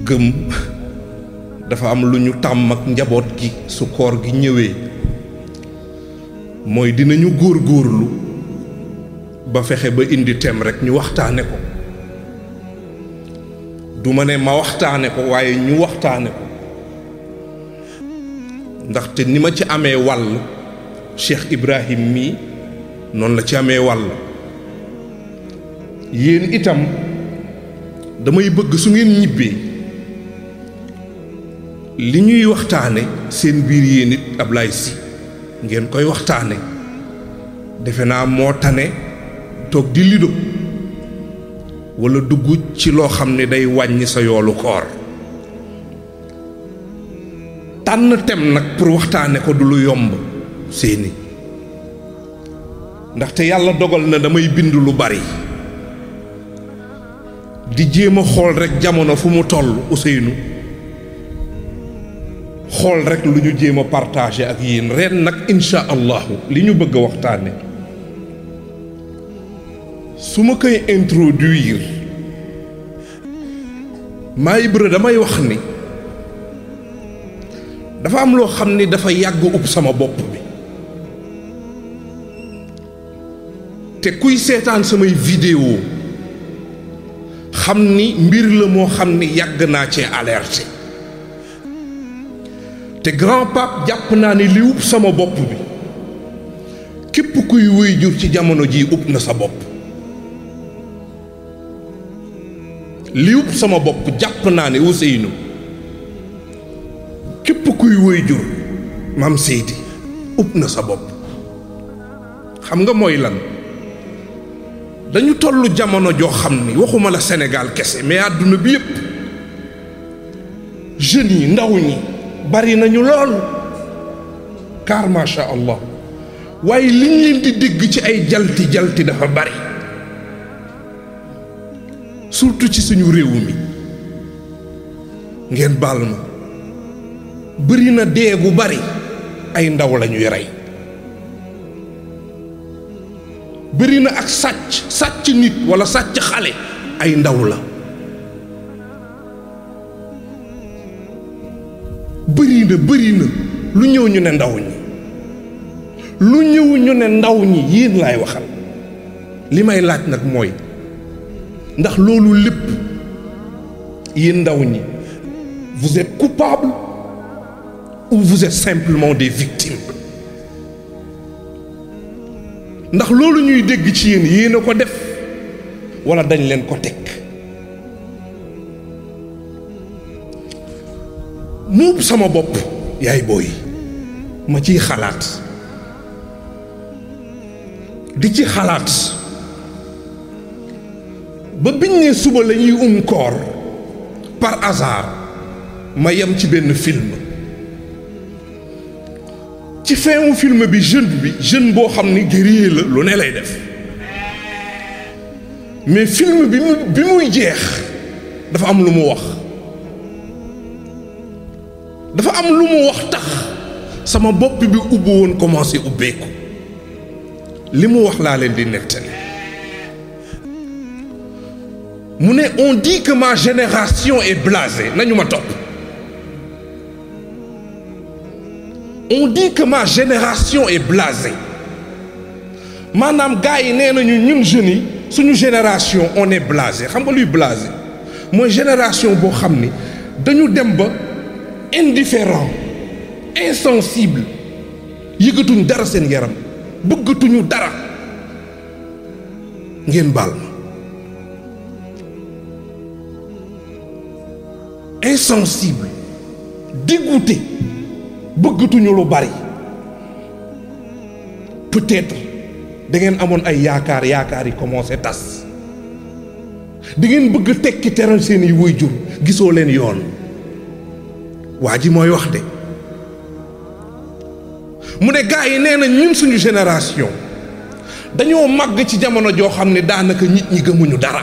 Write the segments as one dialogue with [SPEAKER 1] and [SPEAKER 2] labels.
[SPEAKER 1] gëm dafa am lu ñu tàmm ak njaboot gi su koor gi ñëwee mooy dinañu góor góorlu ba fexe ba indi tem rekk ñu waxtaane ko du ma ne ma waxtaane ko waaye ñu waxtaane ko ndaxte ni ma ci amee wàll Cheikh Ibrahim mii noonu la ci amee wàll yéen itam damay bëgg su ngeen ñibbee li ñuy waxtaane seen biir yéen it Ablaye Sy ngeen koy waxtaane defe naa moo tane toog di lido walla dugg ci loo xam ne day wàññi sa yoolu koor tànn tem nag pour waxtaane ko du lu yomb seeni ndaxte yàlla dogal na damay bind lu bari di jéem a xool rekk jamono fu mu toll Ousseynou xool rekk lu ñu jéem a partagé ak yéen ren nag insha allahu li ñu bëgg a waxtaane su ma koy introduire maa Ibra damay wax ni dafa am loo xam ni dafa yàgg ub sama bopp bi te kuy seetaan samay vidéo xam ni mbir la moo xam ni yàgg naa cee alerté te grand pape jàpp naa ni li ub sama bopp bi képp kuy wéy jur ci jamono ji ub na sa bopp li ub sama bopp jàpp naa ne Ousseynou képp kuy wéy jur maam Seydi ub na sa bopp xam nga mooy lan dañu tollu jamono joo xam ni waxuma la Sénégal kese mais àdduna bi yépp jeunes yi ndaw ñi bari nañu lool car macha allah waaye liñ leen di dégg ci ay jalti jalti dafa bari surtout ci suñu réew mi ngeen baal ma bëri na dee gu bari ay ndaw lañuy rey bëri na ak sàcc sàcc nit walla sàcc xale ay ndaw la bëri na bëri na lu ñëw ñu ne ndaw ñi lu ñëw ñu ne ndaw ñi yéen laay waxal li may laaj nag mooy ndax loolu lépp yéen ndaw ñi vous êtes coupable ou vous êtes simplement des victimes ndax loolu ñuy dégg ci yéen yéen a ko def walla dañ leen ko teg muub sama bopp yaay booy ma ciy xalaat di ci xalaat ba biñ ne suba la ñuy um koor par hasard ma yem ci benn film ci fin wu film bi jeune bi jeune boo xam ni guerrier la lu ne lay def mais film bi mu bi muy jeex dafa am lu mu wax dafa am lu mu wax tax sama bopp bi ubbi woon commencé ubbeeku li mu wax laa leen di nettali mu ne on dit que ma génération est blasée nañu ma topp on dit que ma génération est blasée maanaam gars yi nee nañu ñun jeunes yi suñu génération on est blasé xam nga luy blasé mooy génération boo xam ni dañu dem ba indifférent insensible yëgatuñ dara seen yaram bëggatuñu dara ngeen baal ma insensible dégoûté bëggatuñu lu bari peut-être da ngeen amoon ay yaakaar yaakaar yi commencé tas da ngeen bëgg tekki teral seeni waajur gisoo leen yoon waa ji mooy wax de mu ne gars yi nee na ñun suñu génération dañoo màgg ci jamono joo xam ne daanaka nit ñi gëmuñu dara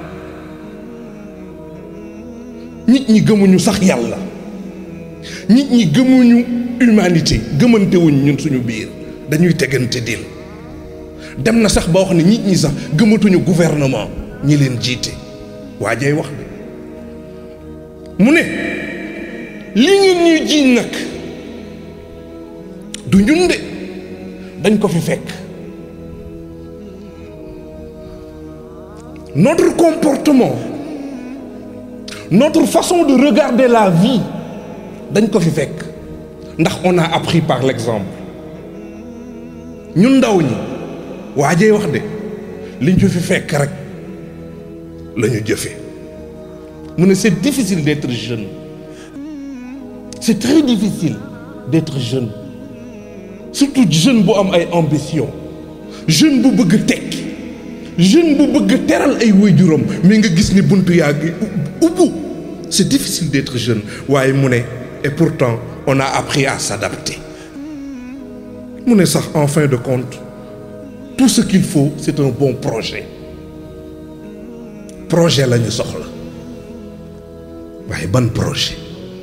[SPEAKER 1] nit ñi gëmuñu sax yàlla nit ñi gëmuñu humanité gëmantewuñ ñun suñu biir dañuy tegante dil dem na sax ba wax ne nit ñi sax gëmatuñu gouvernement ñi leen jiite waa jay wax de mu ne li ngeen ñuy jiiñ nag du ñun de dañ ko fi fekk notre comportement notre façon de regarder la vie dañ ko fi fekk ndax on a appris par l'exemple ñun ndaw ñi waajee wax de liñ fi fi fekk rek la ñu jëfe mu ne c'est difficile d'être jeune c'est très difficile d'être jeune surtout jeune bu am ay ambition jeune bu bëgg tekki jeune bu bëgg teral ay waajuram mais nga gis ni buntu yaa ngi ubbu c'est difficile d'être jeune waaye mu ne et pourtant on a appris à s'adapter mu ne sax en fin de compte tout ce qu'il faut c'est un bon projet projet la ñu soxla waaye ban projet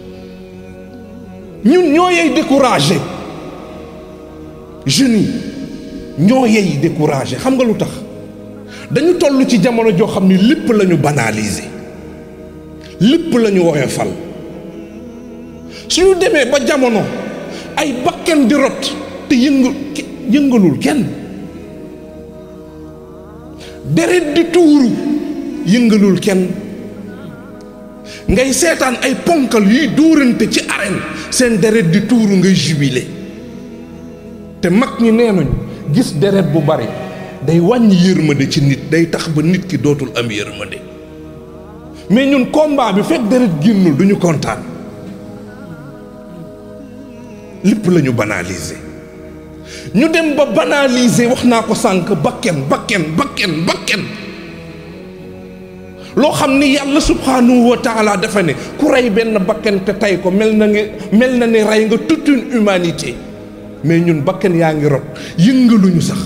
[SPEAKER 1] ñun ñoo yey découragé jeunes yi ñoo yey découragé xam nga lu tax dañu toll ci jamono joo xam ni lépp la ñu banaliser lépp la ñu woyofal suñu demee ba jamono ay bakken di rot te yëngu yëngalul kenn deret di tuuru yëngalul kenn ngay seetaan ay ponkal yuy dóorante ci arène seen deret di tuuru ngay jubilé te mag ñi nee nañu gis deret bu bari day wàññi yërmande ci nit day tax ba nit ki dootul am yërmande mais ñun combat bi fekk deret génnul duñu kontaan lépp la ñu banaliser ñu dem ba banaliser wax naa ko sànq bakken bakken bakken bakken loo xam ni yàlla subhanahu wa taala dafa ne ku rey benn bakken te tey ko mel na nga mel na ne rey nga toute une humanité mais ñun bakken yaa ngi rot yëngaluñu sax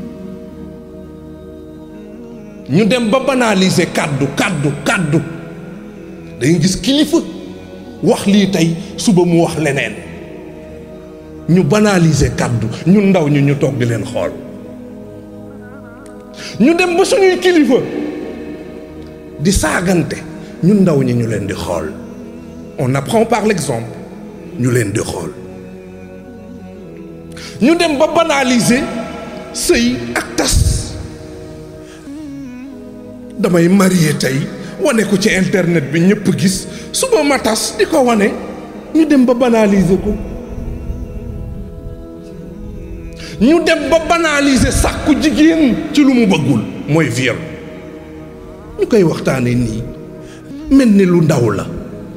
[SPEAKER 1] ñu dem ba banaliser kàddu kàddu kàddu dañuy gis kilifa wax lii tey suba mu wax leneen ñu banaliser kàddu ñun ndaw ñu ñu toog di leen xool ñu dem ba suñuy kilifa di saagante ñun ndaw ñi ñu leen di xool on apprend par l'exemple ñu leen di xool ñu dem ba banaliser sëy ak tas damay marié tey wane ko ci internet bi ñëpp gis suba ma tas di ko wane ñu dem ba banaliser ko ñu dem ba banaliser sàkku jigéen ci lu mu bëggul mooy viol ñu koy waxtaane nii mel ni lu ndaw la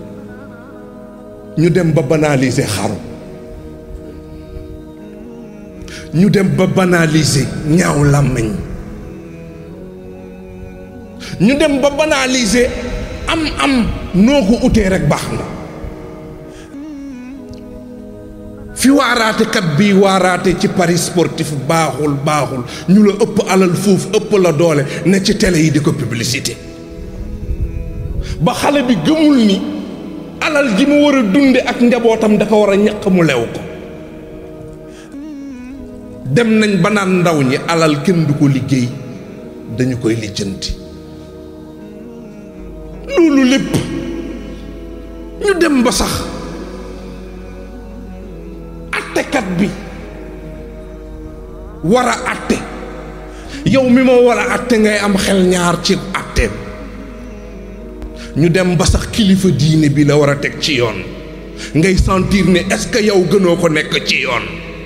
[SPEAKER 1] ñu dem ba banaliser xaru ñu dem ba banaliser ñaaw làmmiñ ñu dem ba banaliser am am noo ko utee rek baax na fi waaraatekat bi waaraate ci paris sportif baaxul baaxul ñu la ëpp alal foofu ëpp la doole ne ci télé yi di ko publicité ba xale bi gëmul ni alal ji mu war a dunde ak njabootam da ko war a ñaq mu lew ko dem nañ ba naan ndaw ñi alal kenn du ko liggéey dañu koy lijjanti loolu lépp ñu dem ba sax attekat bi war a atte yow mi ma war a atte ngay am xel ñaar ci atteem ñu dem ba sax kilifa diine bi la war a teg ci yoon ngay sentir ne est-ce que yow gënoo ko nekk ci yoon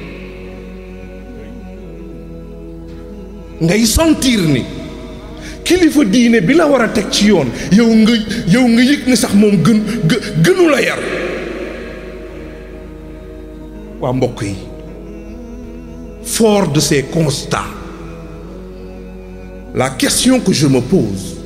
[SPEAKER 1] ngay sentir ni kilifa diine bi la war a teg ci yoon yow nga yow nga yëg ni sax moom gën gënu la yar waa mbokk yi fort de ces constats la question que je me pose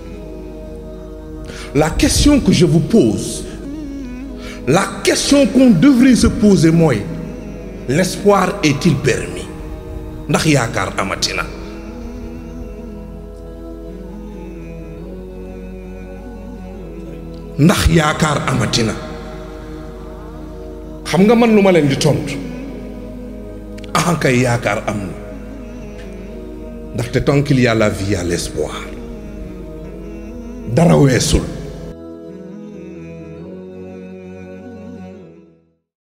[SPEAKER 1] la question que je vous pose la question qu'on devrait se poser mooy l'espoir est-il permis ndax yaakaar amati na ndax yaakaar amati na xam nga man lu ma leen di tontu ah kay yaakaar am na ndaxte tant qu'il y a la vie y a l'espoir dara weesul